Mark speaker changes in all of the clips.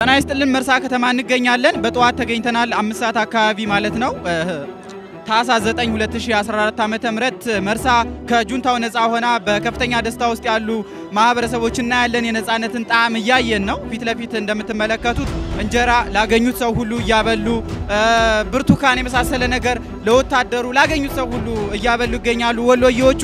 Speaker 1: ጤና ይስጥልን መርሳ ከተማ እንገኛለን። በጠዋት ተገኝተናል። አምስት ሰዓት አካባቢ ማለት ነው። ታህሳስ 9 2014 ዓ.ም መርሳ ከጁንታው ነፃ ሆና በከፍተኛ ደስታ ውስጥ ያሉ ማህበረሰቦች እናያለን። የነፃነትን ጣዕም እያየን ነው። ፊት ለፊት እንደምትመለከቱት እንጀራ ላገኙት ሰው ሁሉ እያበሉ ብርቱካን የመሳሰለ ነገር ለወታደሩ ላገኙት ሰው ሁሉ እያበሉ ይገኛሉ። ወሎዬዎቹ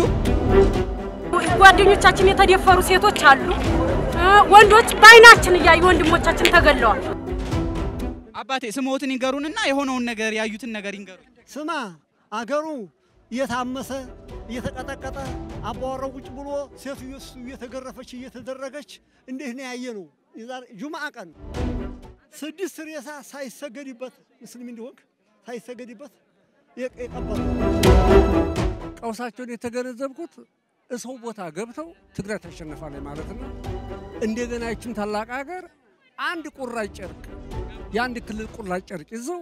Speaker 2: ጓደኞቻችን የተደፈሩ ሴቶች አሉ። ወንዶች በአይናችን እያዩ ወንድሞቻችን ተገለዋል።
Speaker 1: አባቴ ስሞትን ይንገሩንና የሆነውን ነገር ያዩትን ነገር ይንገሩን።
Speaker 3: ስማ አገሩ እየታመሰ እየተቀጠቀጠ አባወራው ቁጭ ብሎ ሴቱ እሱ እየተገረፈች እየተደረገች እንዴት ነው ያየ ነው። ጁምዓ ቀን ስድስት ሬሳ ሳይሰገድበት ሙስሊም እንዲሆንክ ሳይሰገድበት የቀበሩ
Speaker 4: ቀውሳቸውን የተገነዘብኩት እሰው ቦታ ገብተው ትግራይ ታሸንፋለች ማለት ነው። እንደገና ይችን ታላቅ ሀገር አንድ ቁራጭ ጨርቅ የአንድ ክልል ቁራጭ ጨርቅ ይዘው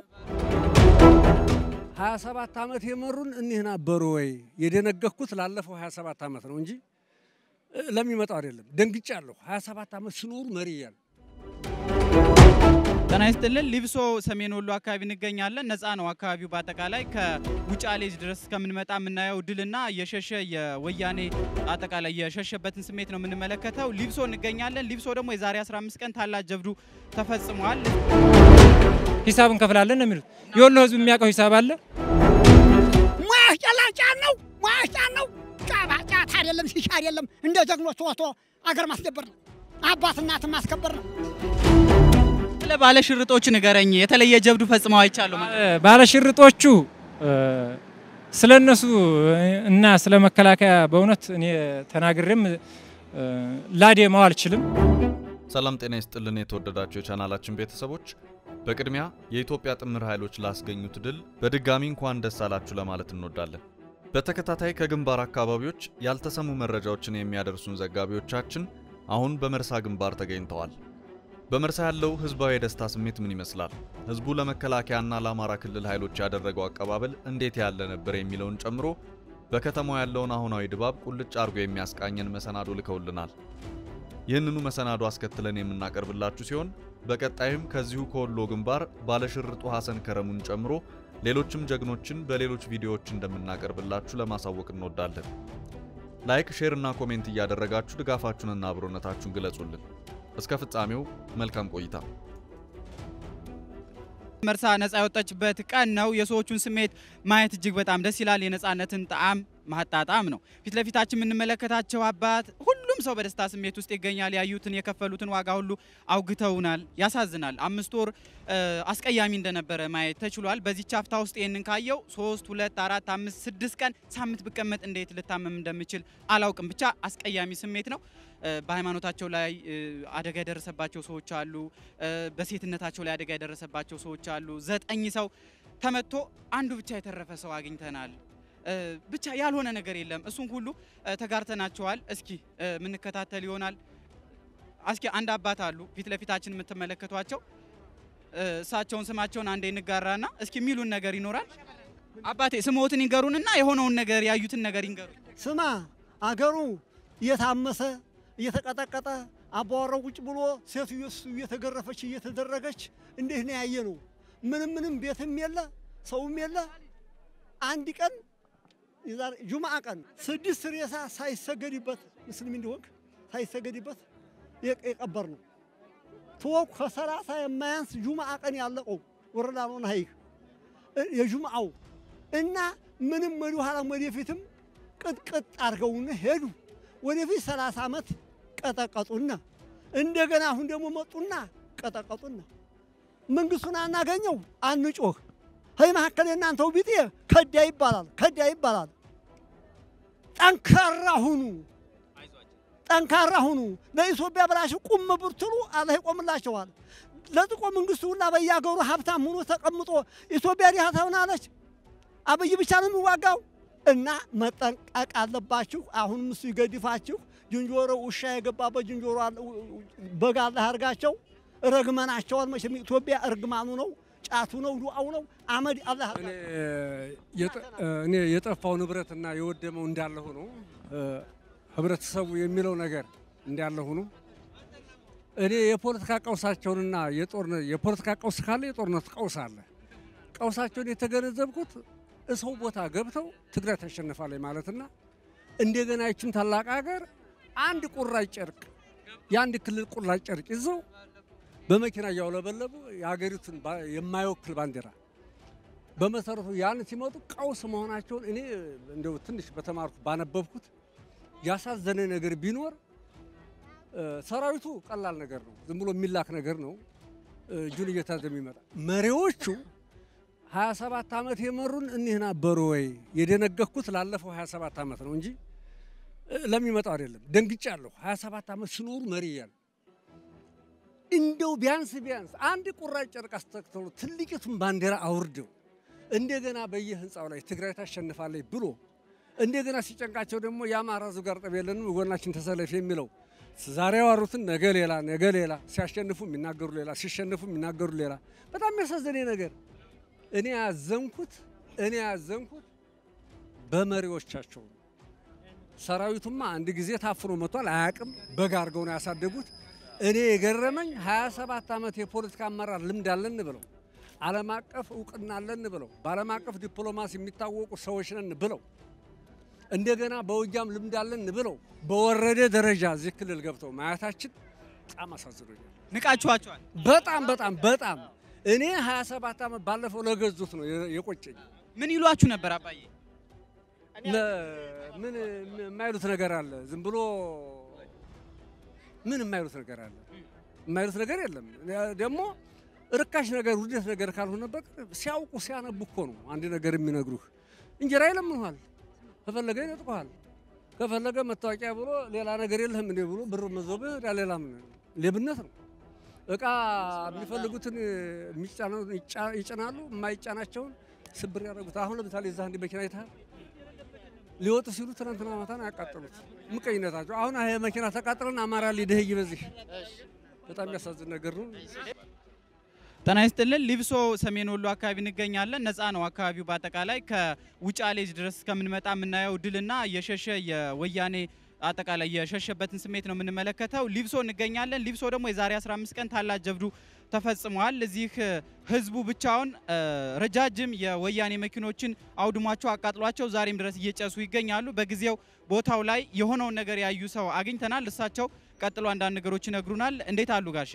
Speaker 4: 27 ዓመት የመሩን እኒህ ነበሩ ወይ? የደነገኩት ላለፈው 27 ዓመት ነው እንጂ ለሚመጣው አይደለም። ደንግጫለሁ። 27 ዓመት ሲኖሩ መሪ እያለ
Speaker 1: ጤና ይስጥልን። ሊብሶ ሰሜን ወሎ አካባቢ እንገኛለን። ነፃ ነው አካባቢው በአጠቃላይ ከውጫሌ ድረስ እስከምንመጣ የምናየው ድልና የሸሸ የወያኔ አጠቃላይ የሸሸበትን ስሜት ነው የምንመለከተው። ሊብሶ እንገኛለን። ሊብሶ ደግሞ የዛሬ 15 ቀን ታላቅ ጀብዱ ተፈጽሟል።
Speaker 5: ሂሳብ እንከፍላለን ነው የሚሉት። የወሎ ህዝብ የሚያውቀው ሂሳብ አለ።
Speaker 6: ሙያሽ ጨላጫ ነው፣ ሙያሽ ጫን ነው። ጫባ ጫት አይደለም፣ ሲሻ አይደለም። እንደ ጀግኖች ወጥቶ አገር ማስደበር ነው፣ አባት እናትን ማስከበር ነው።
Speaker 1: ስለ ባለሽርጦች ንገረኝ። የተለየ ጀብዱ ፈጽመው አይቻሉ ማለት
Speaker 5: ባለሽርጦቹ ስለ እነሱ እና ስለ መከላከያ በእውነት እኔ ተናግሬም ላዴማው አልችልም።
Speaker 7: ሰላም ጤና ይስጥልን የተወደዳችሁ የቻናላችን ቤተሰቦች፣ በቅድሚያ የኢትዮጵያ ጥምር ኃይሎች ላስገኙት ድል በድጋሚ እንኳን ደስ አላችሁ ለማለት እንወዳለን። በተከታታይ ከግንባር አካባቢዎች ያልተሰሙ መረጃዎችን የሚያደርሱን ዘጋቢዎቻችን አሁን በመርሳ ግንባር ተገኝተዋል። በመርሳ ያለው ህዝባዊ የደስታ ስሜት ምን ይመስላል? ህዝቡ ለመከላከያና ለአማራ ክልል ኃይሎች ያደረገው አቀባበል እንዴት ያለ ነበር? የሚለውን ጨምሮ በከተማው ያለውን አሁናዊ ድባብ ቁልጭ አድርጎ የሚያስቃኘን መሰናዶ ልከውልናል። ይህንኑ መሰናዶ አስከትለን የምናቀርብላችሁ ሲሆን በቀጣይም ከዚሁ ከወሎ ግንባር ባለሽርጡ ሐሰን ከረሙን ጨምሮ ሌሎችም ጀግኖችን በሌሎች ቪዲዮዎች እንደምናቀርብላችሁ ለማሳወቅ እንወዳለን። ላይክ፣ ሼር እና ኮሜንት እያደረጋችሁ ድጋፋችሁንና አብሮነታችሁን ግለጹልን። እስከ ፍጻሜው መልካም ቆይታ።
Speaker 1: መርሳ ነፃ የወጣችበት ቀን ነው። የሰዎቹን ስሜት ማየት እጅግ በጣም ደስ ይላል። የነፃነትን ጣዕም ማጣጣም ነው። ፊት ለፊታችን የምንመለከታቸው አባት ሁሉም ሰው በደስታ ስሜት ውስጥ ይገኛል። ያዩትን የከፈሉትን ዋጋ ሁሉ አውግተውናል። ያሳዝናል። አምስት ወር አስቀያሚ እንደነበረ ማየት ተችሏል። በዚህ ቻፍታ ውስጥ ይህንን ካየው ሶስት ሁለት አራት አምስት ስድስት ቀን ሳምንት ብቀመጥ እንዴት ልታመም እንደምችል አላውቅም። ብቻ አስቀያሚ ስሜት ነው። በሃይማኖታቸው ላይ አደጋ የደረሰባቸው ሰዎች አሉ። በሴትነታቸው ላይ አደጋ የደረሰባቸው ሰዎች አሉ። ዘጠኝ ሰው ተመቶ አንዱ ብቻ የተረፈ ሰው አግኝተናል። ብቻ ያልሆነ ነገር የለም። እሱን ሁሉ ተጋርተናቸዋል። እስኪ የምንከታተል ይሆናል። እስኪ አንድ አባት አሉ ፊት ለፊታችን የምትመለከቷቸው። እሳቸውን ስማቸውን አንዴ እንጋራና እስኪ የሚሉን ነገር ይኖራል። አባቴ ስሞትን ይንገሩንና የሆነውን ነገር ያዩትን ነገር ይንገሩኝ።
Speaker 3: ስማ አገሩ እየታመሰ እየተቀጠቀጠ አባወራው ቁጭ ብሎ ሴቱ እሱ እየተገረፈች እየተደረገች እንዴት ነው ያየ ነው። ምንም ምንም ቤትም የለ ሰውም የለ። አንድ ቀን ጁምዓ ቀን ስድስት ሬሳ ሳይሰገድበት ሙስሊም እንዲሆንክ ሳይሰገድበት የቀበር ነው። ተወኩ ከሰላሳ የማያንስ ጁምዓ ቀን ያለቀው ወረዳ ነው ሀይክ የጁምዓው እና ምንም ወደ ኋላም ወደፊትም ቅጥቅጥ አድርገውን ሄዱ። ወደፊት ሰላሳ ዓመት ቀጠቀጡና እንደገና አሁን ደግሞ መጡና ቀጠቀጡና መንግስቱን አናገኘው አንጮህ ሀይ መካከል የእናንተው ቢጤ ከዳ ይባላል ከዳ ይባላል። ጠንካራ ሁኑ፣ ጠንካራ ሁኑ። ለኢትዮጵያ ብላችሁ ቁም ብትሉ አላህ ይቆምላቸዋል። ለጥቆ መንግስቱ ሁላ በያገሩ ሀብታም ሆኖ ተቀምጦ ኢትዮጵያ ዲሃ ትሆናለች። አብይ ብቻ ነው የሚዋጋው እና መጠንቀቅ አለባችሁ። አሁንም እሱ ይገድፋችሁ። ዝንጀሮ ውሻ የገባበት ዝንጀሮ በግ አላህ ያርጋቸው። ረግመናቸዋል። መቼም ኢትዮጵያ እርግማኑ ነው ጫቱ ነው ዱዓው ነው አመድ አላህ
Speaker 4: እኔ የጠፋው ንብረትና የወደመው እንዳለ ሆኖ ህብረተሰቡ የሚለው ነገር እንዳለ ሆኖ እኔ የፖለቲካ ቀውሳቸውንና የጦርነት የፖለቲካ ቀውስ ካለ የጦርነት ቀውስ አለ። ቀውሳቸውን የተገነዘብኩት እሰው ቦታ ገብተው ትግራይ ታሸንፋለች ማለትና እንደገና ይችን ታላቅ ሀገር አንድ ቁራጭ ጨርቅ የአንድ ክልል ቁራጭ ጨርቅ ይዘው በመኪና እያውለበለቡ የሀገሪቱን ባ- የማይወክል ባንዲራ በመሰረቱ ያን ሲመጡ ቀውስ መሆናቸውን እኔ እንደው ትንሽ በተማርኩ ባነበብኩት ያሳዘነ ነገር ቢኖር እ፣ ሰራዊቱ ቀላል ነገር ነው፣ ዝም ብሎ የሚላክ ነገር ነው። እ፣ እጁን እየታዘ የሚመጣ መሪዎቹ 27 ዓመት የመሩን እኒህ ነበሩ ወይ? የደነገኩት ላለፈው 27 ዓመት ነው እንጂ እ፣ ለሚመጣው አይደለም። ደንግጫለሁ። 27 ዓመት ሲኖሩ መሪ እያሉ እንደው ቢያንስ ቢያንስ አንድ ቁራጭ ጨርቅ አስተክተው ትልቂቱን ባንዲራ አውርደው እንደገና በየህንፃው ላይ ትግራይ ታሸንፋለች ብሎ እንደገና ሲጨንቃቸው ደግሞ የአማራ ዙ ጋር ጠብ የለንም ጎናችን ተሰለፍ የሚለው ዛሬ ያዋሩትን ነገ ሌላ ነገ ሌላ ሲያሸንፉ የሚናገሩ ሌላ ሲሸንፉ የሚናገሩ ሌላ። በጣም የሚያሳዝነኝ ነገር እኔ ያዘንኩት እኔ ያዘንኩት በመሪዎቻቸው ነው። ሰራዊቱማ አንድ ጊዜ ታፍኖ መጥቷል፣ አያውቅም። በግ አድርገው ነው ያሳደጉት። እኔ የገረመኝ 27 ዓመት የፖለቲካ አመራር ልምድ አለን ብለው ዓለም አቀፍ እውቅና አለን ብለው በዓለም አቀፍ ዲፕሎማሲ የሚታወቁ ሰዎች ነን ብለው እንደገና በውጊያም ልምድ አለን ብለው በወረደ ደረጃ እዚህ ክልል ገብተው ማየታችን በጣም አሳዝኖኛል።
Speaker 1: ንቃችኋቸዋል።
Speaker 4: በጣም በጣም በጣም እኔ 27 ዓመት ባለፈው ለገዙት ነው የ- የቆጨኝ።
Speaker 1: ምን ይሏችሁ ነበር አባዬ?
Speaker 4: ለ- ምን የማይሉት ነገር አለ? ዝም ብሎ ምን የማይሉት ነገር አለ? የማይሉት ነገር የለም። ደግሞ ርካሽ ነገር ውደት ነገር ካልሆነ በቀር ሲያውቁ ሲያነቡ እኮ ነው አንድ ነገር የሚነግሩህ። እንጀራ ይለምኑሃል፣ ከፈለገ ይነጥቁሃል፣ ከፈለገ መታወቂያ ብሎ ሌላ ነገር የለህም እንዴ ብሎ ብር መዞብህ ዳ ሌላ ምን ሌብነት ነው። እቃ የሚፈልጉትን የሚጫነውን ይጫ- ይጭናሉ፣ የማይጫናቸውን ስብር ያደረጉት። አሁን ለምሳሌ እዛ አንድ መኪና አይተሃል? ሊወጡ ሲሉ ትናንትና ማታ ነው ያቃጠሉት። ምቀኝነታቸው። አሁን ይሄ መኪና ተቃጥለን አማራ ሊደህይ በዚህ በጣም የሚያሳዝን ነገር ነው።
Speaker 1: ጤና ይስጥልን። ሊብሶ ሰሜን ወሎ አካባቢ እንገኛለን። ነፃ ነው አካባቢው በአጠቃላይ ከውጫሌ ድረስ እስከምንመጣ የምናየው ድልና የሸሸ የወያኔ አጠቃላይ የሸሸበትን ስሜት ነው የምንመለከተው። ሊብሶ እንገኛለን። ሊብሶ ደግሞ የዛሬ 15 ቀን ታላቅ ጀብዱ ተፈጽሟል። እዚህ እ፣ ህዝቡ ብቻውን እ፣ ረጃጅም የወያኔ መኪኖችን አውድሟቸው አቃጥሏቸው ዛሬም ድረስ እየጨሱ ይገኛሉ። በጊዜው ቦታው ላይ የሆነውን ነገር ያዩ ሰው አግኝተናል። እሳቸው ቀጥሎ አንዳንድ ነገሮች ይነግሩናል። እንዴት አሉ ጋሼ?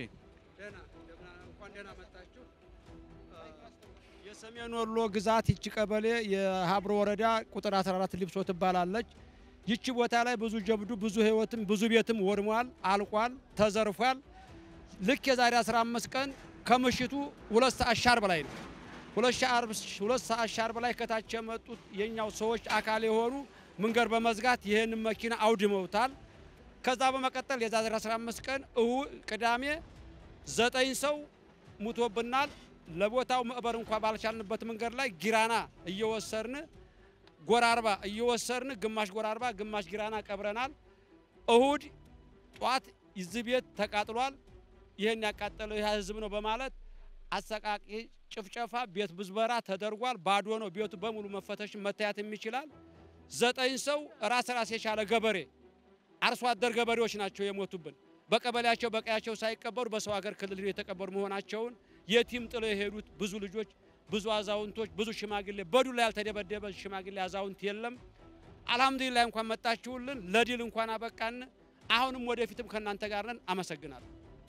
Speaker 8: የሰሜን ወሎ ግዛት ይቺ ቀበሌ የሀብሮ ወረዳ ቁጥር 14 ሊብሶ ትባላለች። ይቺ ቦታ ላይ ብዙ ጀብዱ፣ ብዙ ህይወትም ብዙ ቤትም ወድሟል፣ አልቋል፣ ተዘርፏል። ልክ የዛሬ 15 ቀን ከምሽቱ ሁለት ሰዓት ሻርብ ላይ ነው ሁለት ሻርብ- ሁለት ሰዓት ሻርብ ላይ ከታች የመጡት የኛው ሰዎች አካል የሆኑ መንገድ በመዝጋት ይህንን መኪና አውድመውታል። ከዛ በመቀጠል የዛሬ 15 ቀን እሁ ቅዳሜ ዘጠኝ ሰው ሙቶብናል። ለቦታው መቅበር እንኳ ባልቻልንበት መንገድ ላይ ጊራና እየወሰድን ጎራርባ እየወሰድን ግማሽ ጎራርባ ግማሽ ጊራና ቀብረናል። እሁድ ጧት እዚህ ቤት ተቃጥሏል። ይህን ያቃጠለው ይህ ህዝብ ነው በማለት አሰቃቂ ጭፍጨፋ፣ ቤት ብዝበራ ተደርጓል። ባዶ ነው ቤቱ በሙሉ መፈተሽ መታየትም ይችላል። ዘጠኝ ሰው ራስ ራስ የቻለ ገበሬ አርሶ አደር ገበሬዎች ናቸው የሞቱብን። በቀበሌያቸው በቀያቸው ሳይቀበሩ በሰው ሀገር ክልል የተቀበሩ መሆናቸውን የቲም ጥለው የሄዱት ብዙ ልጆች፣ ብዙ አዛውንቶች፣ ብዙ ሽማግሌ በዱላ ያልተደበደበ ሽማግሌ አዛውንት የለም። አልሐምዱሊላህ እንኳን መጣችሁልን፣ ለድል እንኳን አበቃን። አሁንም ወደፊትም ከእናንተ ጋር ነን። አመሰግናለሁ።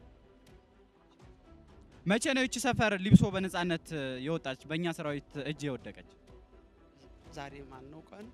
Speaker 1: መቼ ነው ይቺ ሰፈር ሊብሶ በነፃነት እ፣ የወጣች በእኛ ሰራዊት እጅ የወደቀች?
Speaker 8: ዛሬ ማን ነው ቀን?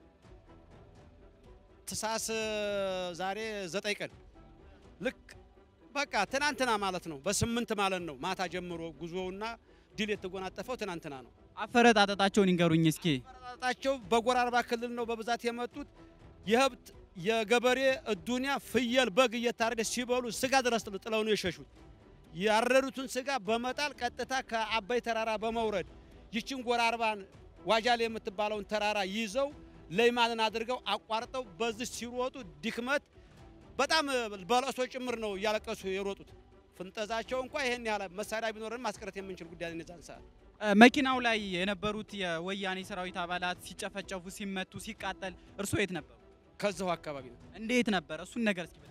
Speaker 8: ትሳስ ዛሬ ዘጠኝ ቀን ልክ በቃ ትናንትና ማለት ነው። በስምንት ማለት ነው። ማታ ጀምሮ ጉዞውና ድል የተጎናጠፈው ትናንትና ነው።
Speaker 1: አፈረጣጠጣቸውን ይንገሩኝ እስኪ።
Speaker 8: ጣጣቸው በጎራርባ ክልል ነው በብዛት የመጡት። የህብት የገበሬ እዱንያ ፍየል፣ በግ እየታረደ ሲበሉ ስጋ ድረስ ጥለው ነው የሸሹት። ያረዱትን ስጋ በመጣል ቀጥታ ከአባይ ተራራ በመውረድ ይችን ጎራርባን ዋጃሌ የምትባለውን ተራራ ይዘው ለይማንን አድርገው አቋርጠው በዚህ ሲሮጡ ድክመት በጣም በለቅሶ ጭምር ነው እያለቀሱ የሮጡት። ፍንጠዛቸው እንኳ ይሄን ያህል መሳሪያ ቢኖረን ማስቀረት የምንችል ጉዳይ ነው የዛን ሰዓት።
Speaker 1: እ፣ መኪናው ላይ የነበሩት የወያኔ ሰራዊት አባላት ሲጨፈጨፉ፣ ሲመቱ፣ ሲቃጠል እርስዎ የት ነበሩ?
Speaker 8: ከዛው አካባቢ ነው።
Speaker 1: እንዴት ነበር? እሱን ነገር እስኪ በደንብ።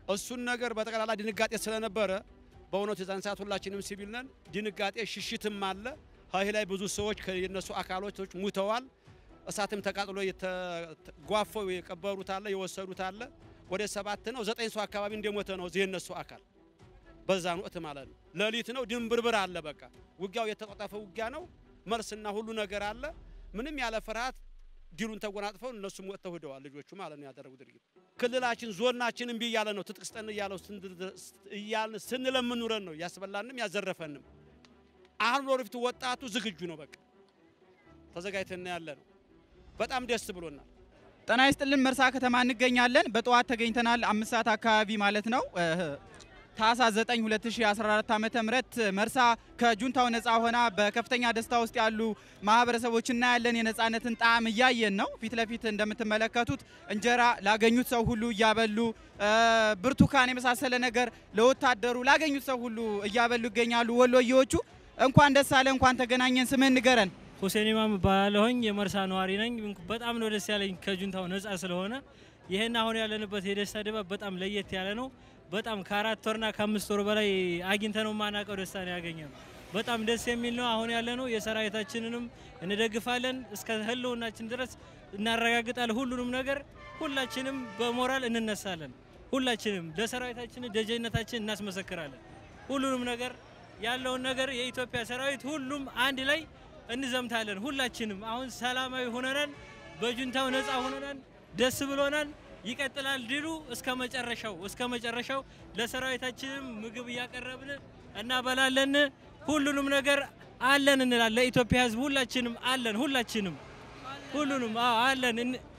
Speaker 8: እሱን ነገር በጠቅላላ ድንጋጤ ስለነበረ በእውነቱ የዛን ሰዓት ሁላችንም ሲቪል ነን። ድንጋጤ ሽሽትም አለ። ይህ ላይ ብዙ ሰዎች የነሱ አካሎች ሙተዋል። እሳትም ተቃጥሎ ጓፈው የቀበሩት አለ፣ የወሰዱት አለ። ወደ ሰባት ነው ዘጠኝ ሰው አካባቢ እንደሞተ ነው እዚህ የነሱ አካል በዛን ወቅት ማለት ነው። ሌሊት ነው ድንብርብር አለ። በቃ ውጊያው የተጧጧፈ ውጊያ ነው። መልስና ሁሉ ነገር አለ። ምንም ያለ ፍርሃት ዲሉን ተጎናጥፈው እነሱም ወጥተው ሂደዋል። ልጆቹ ማለት ነው ያደረጉ ድርጊት። ክልላችን ዞናችን እምቢ እያለ ነው ትጥቅ ስጠን እያለው እያልን ስንለምን ኑረን ነው ያስበላንም ያዘረፈንም። አሁን ወደፊት ወጣቱ ዝግጁ ነው። በቃ ተዘጋጅተን ያለ ነው። በጣም ደስ ብሎናል።
Speaker 1: ጤና ይስጥልን መርሳ ከተማ እንገኛለን። በጠዋት ተገኝተናል። አምስት ሰዓት አካባቢ ማለት ነው። ታህሳስ 9 2014 ዓመተ ምህረት መርሳ ከጁንታው ነፃ ሆና በከፍተኛ ደስታ ውስጥ ያሉ ማህበረሰቦች እናያለን። የነፃነትን ጣዕም እያየን ነው። ፊት ለፊት እንደምትመለከቱት እንጀራ ላገኙት ሰው ሁሉ እያበሉ ብርቱካን የመሳሰለ ነገር ለወታደሩ ላገኙት ሰው ሁሉ እያበሉ ይገኛሉ። ወሎዬዎቹ እንኳን ደስ አለ፣ እንኳን ተገናኘን። ስምህን ንገረን።
Speaker 9: ሁሴን ኢማም እባላለሁኝ የመርሳ ነዋሪ ነኝ። በጣም ነው ደስ ያለኝ ከጁንታው ነፃ ስለሆነ። ይህን አሁን ያለንበት የደስታ ድባብ በጣም ለየት ያለ ነው። በጣም ከአራት ወርና ከአምስት ወር በላይ አግኝተ ነው ማናቀው ደስታ ነው ያገኘ ነው። በጣም ደስ የሚል ነው። አሁን ያለ ነው የሰራዊታችንንም እንደግፋለን እስከ ህልውናችን ድረስ እናረጋግጣለን። ሁሉንም ነገር ሁላችንም በሞራል እንነሳለን። ሁላችንም ለሰራዊታችን ደጀነታችን እናስመሰክራለን። ሁሉንም ነገር ያለውን ነገር የኢትዮጵያ ሰራዊት ሁሉም አንድ ላይ እንዘምታለን። ሁላችንም አሁን ሰላማዊ ሆነናል። በጁንታው ነፃ ሆነናል። ደስ ብሎናል። ይቀጥላል ድሉ እስከ መጨረሻው እስከ መጨረሻው። ለሰራዊታችንም ምግብ እያቀረብን እናበላለን። ሁሉንም ነገር አለን እንላለን። ለኢትዮጵያ ሕዝብ ሁላችንም አለን። ሁላችንም ሁሉንም አዎ አለን።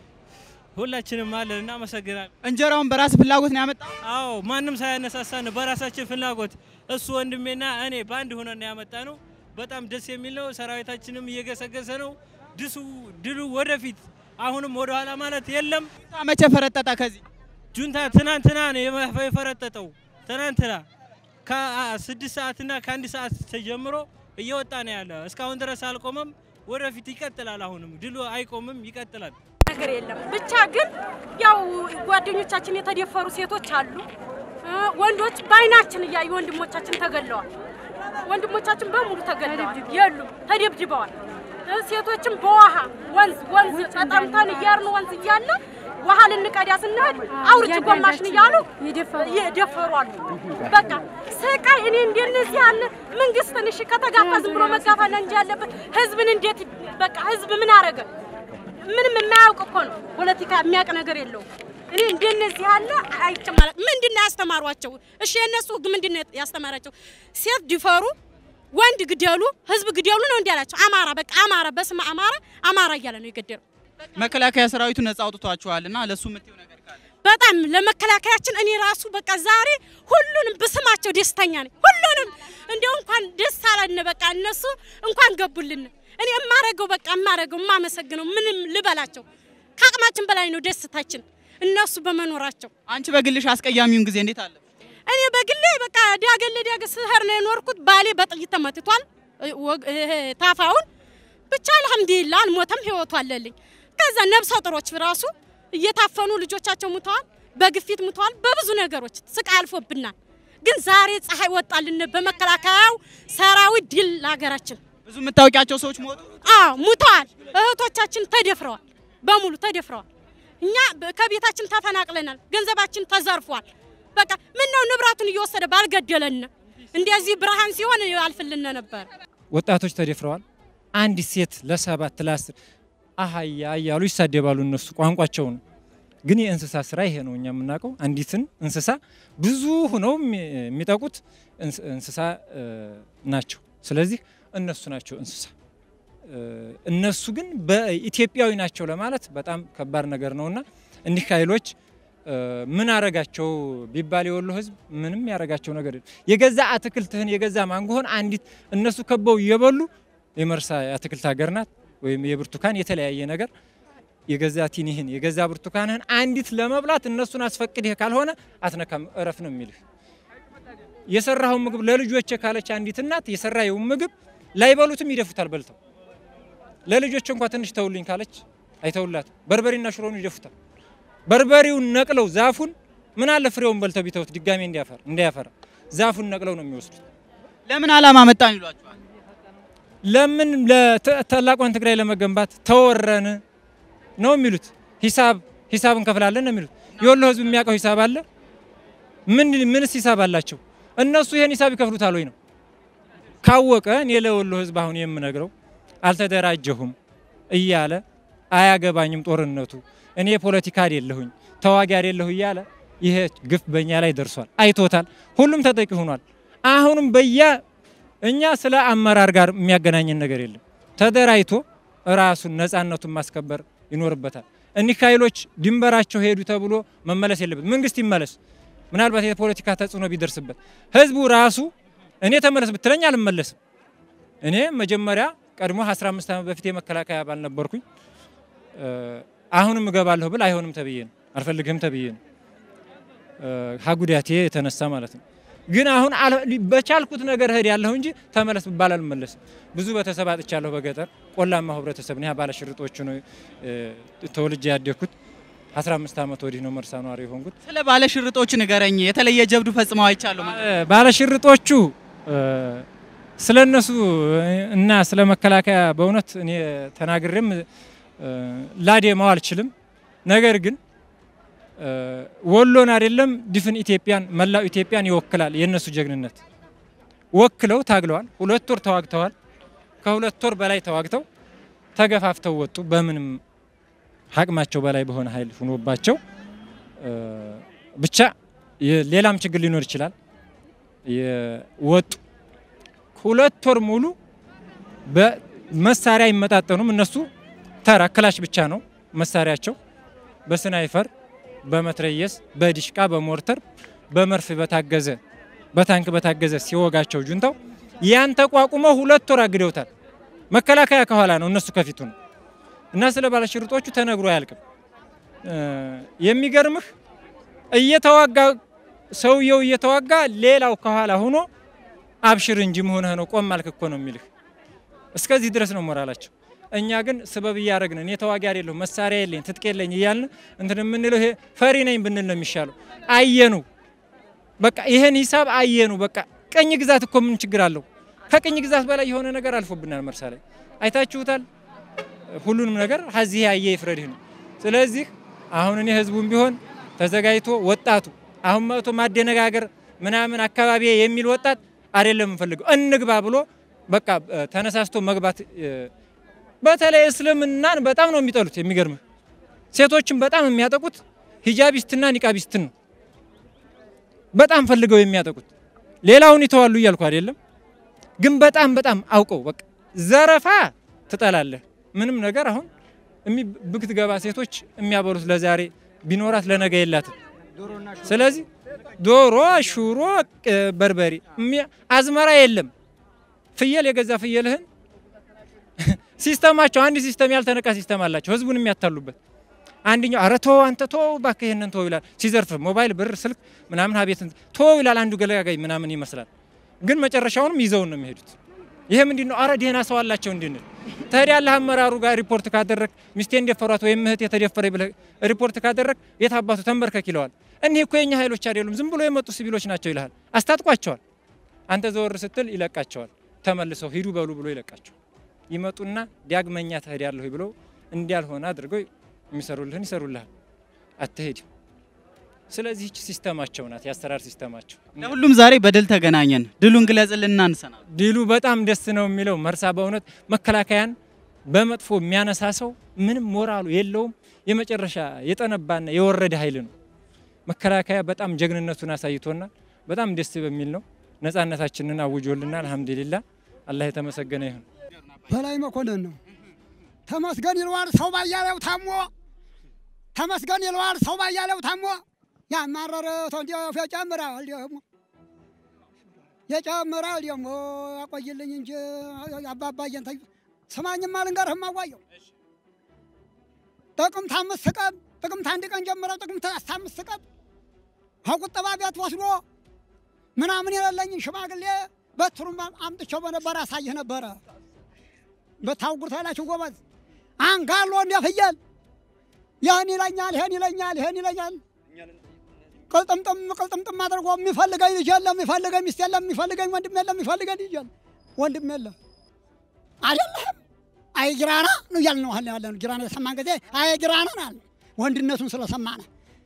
Speaker 9: ሁላችንም አለን። እናመሰግናለን።
Speaker 1: እንጀራውን በራስ ፍላጎት ነው ያመጣው?
Speaker 9: አዎ ማንም ሳያነሳሳን በራሳችን ፍላጎት እሱ ወንድሜና እኔ በአንድ ሆነን ያመጣ ነው። በጣም ደስ የሚል ነው። ሰራዊታችንም እየገሰገሰ ነው። ድሱ ድሉ ወደፊት አሁንም ወደ ኋላ ማለት የለም።
Speaker 1: መቼ ፈረጠጠ? ከዚህ
Speaker 9: ጁንታ ትናንትና ነው የፈረጠጠው። ትናንትና ከስድስት ሰዓትና ከአንድ ሰዓት ተጀምሮ እየወጣ ነው ያለ። እስካሁን ድረስ አልቆመም። ወደፊት ይቀጥላል። አሁንም ድሉ አይቆምም፣ ይቀጥላል።
Speaker 2: ነገር የለም። ብቻ ግን ያው ጓደኞቻችን የተደፈሩ ሴቶች አሉ፣ ወንዶች በአይናችን እያዩ ወንድሞቻችን ተገለዋል። ወንድሞቻችን በሙሉ ተገለዋል፣ የሉም፣ ተደብድበዋል። ሴቶችም በውሃ ወንዝ ወንዝ ተጠምተን እያርን ወንዝ እያለ ውሃ ልንቀዳ ስንሄድ አውርጅ ጎማሽን እያሉ ይደፈሩ አሉ። በቃ ስቃይ። እኔ እንደነዚህ ያለ መንግስትን እሺ ከተጋፋ ዝም ብሎ መጋፋት እንጂ ያለበት ህዝብን እንዴት በቃ ህዝብ ምን አረገ? ምንም የማያውቅ እኮ ነው። ፖለቲካ የሚያውቅ ነገር የለውም። እኔ እንደነዚህ ያለ አይጨማለቅ። ምንድን ነው ያስተማሯቸው? እሺ የእነሱ ህግ ምንድን ነው ያስተማራቸው? ሴት ድፈሩ ወንድ ግደሉ፣ ህዝብ ግደሉ ነው እንዲህ ያላቸው። አማራ በቃ አማራ በስመ አማራ አማራ እያለ ነው የገደለው።
Speaker 1: መከላከያ ሰራዊቱ ነጻ አውጥቷቸዋል እና ለሱ የምትይው ነገር ካለ?
Speaker 2: በጣም ለመከላከያችን እኔ ራሱ በቃ ዛሬ ሁሉንም በስማቸው ደስተኛ ነኝ። ሁሉንም እንዲያው እንኳን ደስ አለን። በቃ እነሱ እንኳን ገቡልን። እኔ የማረገው በቃ የማረገው የማመሰግነው ምንም ልበላቸው ከአቅማችን በላይ ነው ደስታችን እነሱ በመኖራቸው።
Speaker 1: አንቺ በግልሽ አስቀያሚውን ጊዜ እንዴት አለ?
Speaker 2: እኔ በግሌ በቃ ዳገል ለዳገ ስህር ነው የኖርኩት። ባሌ በጥይት ተመትቷል ታፋውን። ብቻ አልሐምዱሊላህ አልሞተም፣ ህይወቱ አለልኝ። ከዛ ነብሰ ጥሮች ራሱ እየታፈኑ ልጆቻቸው ሙተዋል፣ በግፊት ሙተዋል፣ በብዙ ነገሮች ስቃይ አልፎብናል። ግን ዛሬ ፀሐይ ወጣልን በመከላከያው ሰራዊት ድል ለሀገራችን።
Speaker 1: ብዙ የምታውቂያቸው ሰዎች ሞቱ?
Speaker 2: አዎ ሙተዋል። እህቶቻችን ተደፍረዋል፣ በሙሉ ተደፍረዋል። እኛ ከቤታችን ተፈናቅለናል፣ ገንዘባችን ተዘርፏል። በቃ ምን ነው ንብረቱን እየወሰደ ባልገደለን። እንደዚህ ብርሃን ሲሆን አልፍልን ነበር።
Speaker 5: ወጣቶች ተደፍረዋል። አንዲት ሴት ለሰባት ለአስር አህያ እያሉ ይሳደባሉ። እነሱ ቋንቋቸው ነው። ግን የእንስሳ ስራ ይሄ ነው። እኛ የምናውቀው አንዲትን እንስሳ ብዙ ሆነው የሚጠቁት እንስሳ ናቸው። ስለዚህ እነሱ ናቸው እንስሳ። እነሱ ግን በኢትዮጵያዊ ናቸው ለማለት በጣም ከባድ ነገር ነውና እኒህ ኃይሎች ምን አረጋቸው ቢባል የወሎ ሕዝብ ምንም ያረጋቸው ነገር የለም። የገዛ አትክልትህን የገዛ ማንጎህን አንዲት እነሱ ከበው እየበሉ የመርሳ የአትክልት ሀገር ናት ወይም የብርቱካን የተለያየ ነገር የገዛ ቲኒህን የገዛ ብርቱካንህን አንዲት ለመብላት እነሱን አስፈቅድህ ካልሆነ አትነካም፣ እረፍ ነው የሚልህ። የሰራኸውን ምግብ ለልጆቼ ካለች አንዲት እናት የሰራየውን ምግብ ላይበሉትም ይደፉታል በልተው። ለልጆች እንኳ ትንሽ ተውልኝ ካለች አይተውላትም። በርበሬና ሽሮን ይደፉታል። በርበሬውን ነቅለው ዛፉን ምን አለ ፍሬውን በልተው ቢተውት ድጋሜ እንዲያፈራ እንዳያፈራ ዛፉን ነቅለው ነው የሚወስዱት።
Speaker 1: ለምን ዓላማ መጣን ይሏቸዋል።
Speaker 5: ለምን ለታላቋን ትግራይ ለመገንባት ተወረን ነው የሚሉት። ሂሳብ ሂሳብ እንከፍላለን ነው የሚሉት። የወሎ ህዝብ የሚያውቀው ሂሳብ አለ? ምን ምንስ ሂሳብ አላቸው? እነሱ ይሄን ሂሳብ ይከፍሉታል ወይ ነው? ካወቀ እኔ ለወሎ ህዝብ አሁን የምነግረው አልተደራጀሁም እያለ አያገባኝም ጦርነቱ፣ እኔ ፖለቲካ አይደለሁኝ ተዋጊ አይደለሁ እያለ ይሄ ግፍ በእኛ ላይ ደርሷል። አይቶታል። ሁሉም ተጠቂ ሆኗል። አሁንም በያ እኛ ስለ አመራር ጋር የሚያገናኘን ነገር የለም። ተደራጅቶ ራሱን ነፃነቱን ማስከበር ይኖርበታል። እኒህ ኃይሎች ድንበራቸው ሄዱ ተብሎ መመለስ የለበት። መንግስት ይመለስ። ምናልባት የፖለቲካ ተጽዕኖ ቢደርስበት ህዝቡ ራሱ እኔ ተመለስ ብትለኝ አልመለስም። እኔ መጀመሪያ ቀድሞ 15 ዓመት በፊት የመከላከያ አባል ነበርኩኝ። አሁንም እገባለሁ ብል አይሆንም ተብዬ ነው፣ አልፈልግህም ተብዬ ነው ሀጉዳቴ የተነሳ ማለት ነው። ግን አሁን በቻልኩት ነገር እህድ ያለሁ እንጂ ተመለስ ብባል አልመለስም። ብዙ ቤተሰብ አጥቻለሁ። በገጠር ቆላማው ህብረተሰብ ነው። ባለሽርጦቹ ነው ተወልጄ ያደግኩት። 15 ዓመት ወዲህ ነው መርሳ ነዋሪ የሆንኩት።
Speaker 1: ስለ ባለሽርጦች ንገረኝ። የተለየ ጀብዱ ፈጽመው አይቻለሁ።
Speaker 5: ባለሽርጦቹ ስለ እነሱ እና ስለ መከላከያ በእውነት እኔ ተናግሬም ላዴማው አልችልም። ነገር ግን ወሎን አይደለም ድፍን ኢትዮጵያን መላው ኢትዮጵያን ይወክላል። የእነሱ ጀግንነት ወክለው ታግለዋል። ሁለት ወር ተዋግተዋል። ከሁለት ወር በላይ ተዋግተው ተገፋፍተው ወጡ። በምንም አቅማቸው በላይ በሆነ ኃይል ሆኖባቸው ብቻ ሌላም ችግር ሊኖር ይችላል ወጡ። ሁለት ወር ሙሉ በመሳሪያ አይመጣጠኑም። እነሱ ተራ ክላሽ ብቻ ነው መሳሪያቸው በስናይፈር በመትረየስ በዲሽቃ በሞርተር በመርፍ በታገዘ በታንክ በታገዘ ሲወጋቸው ጁንታው ያን ተቋቁመው ሁለት ወር አግደውታል። መከላከያ ከኋላ ነው፣ እነሱ ከፊቱ ነው። እና ስለ ባለሽርጦቹ ተነግሮ አያልቅም። የሚገርምህ እየተዋጋ ሰውየው እየተዋጋ ሌላው ከኋላ ሆኖ አብሽር እንጂ መሆንህ ነው ቆም አልክ እኮ ነው የሚልህ። እስከዚህ ድረስ ነው ሞራላቸው። እኛ ግን ስበብ እያደረግን እኔ ተዋጊ አይደለሁ መሳሪያ የለኝ ትጥቅ የለኝ እያልን እንትን የምንለው ይሄ ፈሪ ነኝ ብንል ነው የሚሻለው። አየኑ በቃ ይሄን ሂሳብ አየኑ። በቃ ቅኝ ግዛት እኮ ምን ችግር አለው? ከቅኝ ግዛት በላይ የሆነ ነገር አልፎብናል። መርሳ ላይ አይታችሁታል። ሁሉንም ነገር ሀዚህ ያየ ይፍረድህ ነው። ስለዚህ አሁን እኔ ህዝቡም ቢሆን ተዘጋጅቶ ወጣቱ አሁን መጥቶ ማደነጋገር ምናምን አካባቢ የሚል ወጣት አይደለም የምፈልገው እንግባ ብሎ በቃ ተነሳስቶ መግባት በተለይ እስልምናን በጣም ነው የሚጠሉት። የሚገርምህ ሴቶችን በጣም የሚያጠቁት ሂጃቢስትና ኒቃቢስትን ነው በጣም ፈልገው የሚያጠቁት። ሌላውን ይተዋሉ እያልኩ አይደለም፣ ግን በጣም በጣም አውቀው በቃ ዘረፋ ትጠላለህ። ምንም ነገር አሁን ብትገባ ሴቶች የሚያበሉት ለዛሬ ቢኖራት ለነገ የላትም። ስለዚህ ዶሮ፣ ሹሮ፣ በርበሬ አዝመራ የለም። ፍየል የገዛ ፍየልህን ሲስተማቸው አንድ ሲስተም ያልተነቃ ሲስተም አላቸው፣ ህዝቡን የሚያታሉበት። አንደኛው ኧረ ተው አንተ ተው እባክህ ይሄንን ተው ይላል። ሲዘርፍ ሞባይል፣ ብር፣ ስልክ ምናምን ሀቤት ተው ይላል። አንዱ ገለጋጋይ ምናምን ይመስላል፣ ግን መጨረሻውንም ይዘውን ነው የሚሄዱት። ይሄ ምንድን ነው? አረ ደህና ሰው አላቸው እንድንል ትሄዳለህ። አመራሩ ጋር ሪፖርት ካደረግ ሚስቴን ደፈሯት ወይም እህት የተደፈረ ብለህ ሪፖርት ካደረግ የት አባቱ ተንበርከክ ይለዋል። እኒህ እኮ የኛ ኃይሎች አይደሉም ዝም ብሎ የመጡ ሲቪሎች ናቸው ይልሃል። አስታጥቋቸዋል። አንተ ዘወር ስትል ይለቃቸዋል። ተመልሰው ሂዱ በሉ ብሎ ይለቃቸዋል። ይመጡና ዳግመኛ ትሄዳለሁ ብለው እንዲያልሆነ አድርገው የሚሰሩልህን ይሰሩልሃል። አትሄድም። ስለዚህ ይህች ሲስተማቸው ናት፣ የአሰራር ሲስተማቸው።
Speaker 1: ለሁሉም ዛሬ በድል ተገናኘን። ድሉን ግለጽልና እንሰናል።
Speaker 5: ድሉ በጣም ደስ ነው የሚለው መርሳ በእውነት መከላከያን በመጥፎ የሚያነሳ ሰው ምንም ሞራሉ የለውም። የመጨረሻ የጠነባና የወረደ ኃይል ነው። መከላከያ በጣም ጀግንነቱን አሳይቶናል። በጣም ደስ በሚል ነው ነጻነታችንን አውጆልናል። አልሐምዱሊላ አላህ የተመሰገነ ይሁን።
Speaker 6: በላይ መኮንን ነው። ተመስገን ይለዋል ሰው ባያሌው ታሞ፣ ተመስገን ይለዋል ሰው ባያሌው ታሞ። ያማረረ እንዲያው የጨምራል ደግሞ የጨምራል ደግሞ ያቆይልኝ እንጂ አባባየን ተ ስማኝማ ልንገርህም አዋየው ጥቅምት አምስት ቀን ጥቅምት አንድ ቀን ጀምረው ጥቅምት አስራ አምስት ቀን ከቁጠባ ቤት ወስዶ ምናምን የሌለኝን ሽማግሌ በትሩም አምጥቼው በነበረ አሳይህ ነበረ። በታውቁር ታላችሁ ጎበዝ አንጋሎ እንደ ፍየል ይህን ይለኛል፣ ይህን ይለኛል፣ ይህን ይለኛል። ቅልጥምጥም ቅልጥምጥም አድርጎ የሚፈልገኝ ልጅ የለም፣ የሚፈልገኝ ሚስት የለም፣ የሚፈልገኝ ወንድም የለም፣ የሚፈልገኝ ልጅ የለም፣ ወንድም የለም። አይደለህም አይ ጊራና ነው እያልን ነው ያለ ነው። ጊራና የሰማን ጊዜ አይ ጊራና አለ ወንድነቱን ስለሰማነ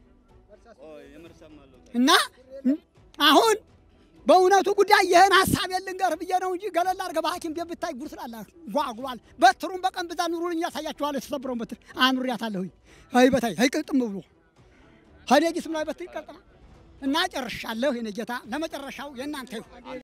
Speaker 6: እና አሁን በእውነቱ ጉዳይ ይህን ሀሳብ የልንገርህ ብዬ ነው እንጂ ገለል አድርገህ በሐኪም ቤት ብታይ ጉር ስላለ ጓጉሏል። በትሩን በቀን ብዛ ኑሩልኝ ያሳያችኋለሁ። የተሰብረውን በትር አኑሪያታለሁኝ። አይ በታይ አይ ቅልጥም ብሎ ሀዴ ጅስም ላይ በትር ይቀልጥማል እና ጨርሻለሁ። የኔ ጌታ ለመጨረሻው የእናንተ ይሁን።